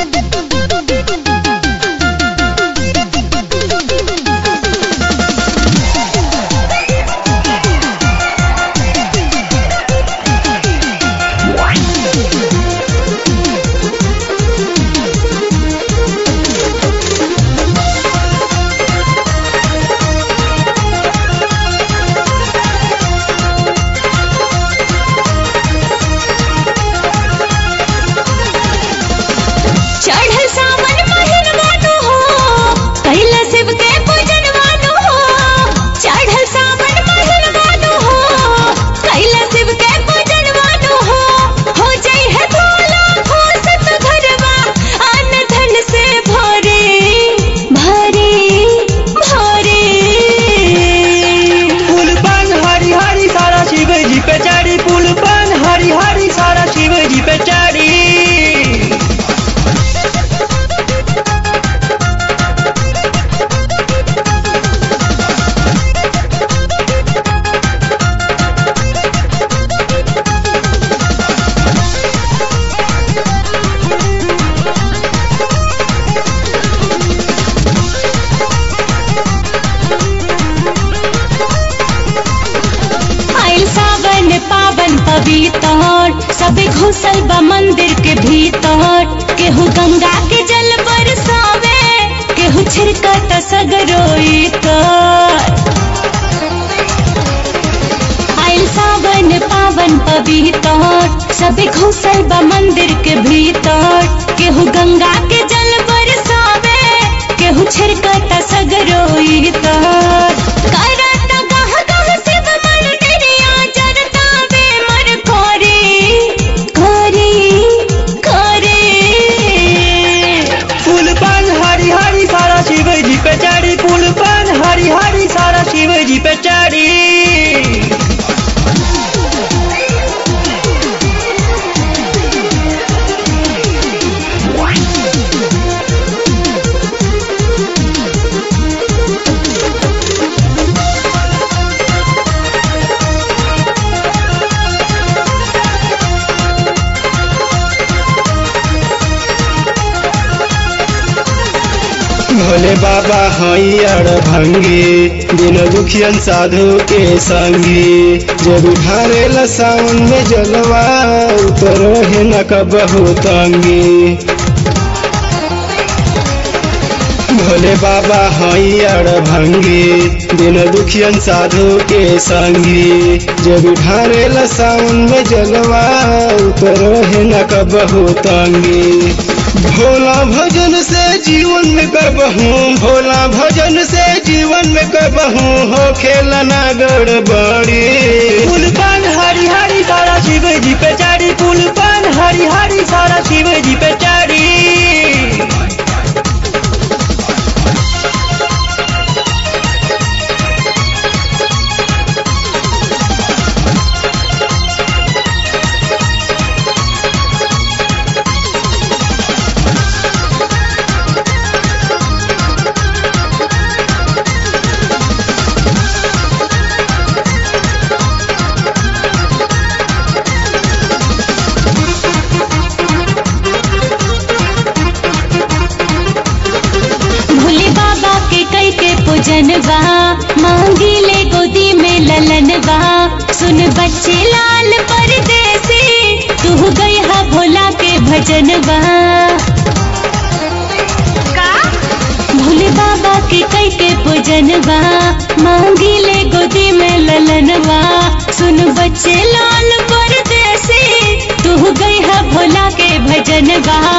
चढ़ल सावन महिनवानो हो कैला शिव के पूजनवानो हो चढ़ल सावन महिनवानो हो कैला शिव के पूजनवानो हो हो जई है भोला हो सत घरवा अन धन से भरे भरे भरे पुल पान हरी हरी सारा शिव जी पे चढ़ी पुल पान हरी हरी सारा शिव जी पे चढ़ी आइल सावन पावन पवित्र सबे घुसल बा मंदिर के भीतर केहू गंगा के जल बरसावे केहू छिड़कत सगरोई कर आइल सावन पावन पवित्र सबे घुसल बा मंदिर के भीतर केहू गंगा के जल बरसावे केहू छिड़कत सगरोई तर करत गह गह शिव मंदिरिया जरता बे मर कोरी कोरी कोरी पुल पान हरी हरी सारा शिव जी पे चढ़ी पुल पान हरी हरी सारा शिव जी पे चढ़ी भोले बाबा हैयर भंगी दिन दुखियन साधु के संगी जब ढारे सावन में जलवा उतर है न कबहू तंगी भोले बाबा हैयर भंगी दिन दुखियन साधु के संगी जब ढारे सावन में जलवा उतर है न कबहू तंगी भोला भजन से जीवन में करबहू भोला भजन से जीवन में करबहू हो खेला ना गड़बड़ी पुल पान हरी हरी सारा शिव जी पे चढ़ी पुल पान हरी हरी सारा शिव जी पे चढ़ी भोले बाबा के कई के पूजन बा मांगी ले गोदी में ललन बा सुन बच्चे लाल परदेसी तू गई हा भोला के भजन बा भोले बाबा के कई के पूजन बा मांगी ले गोदी में ललन बा सुन बच्चे लाल परदेसी तू गई हा भोला के भजन बा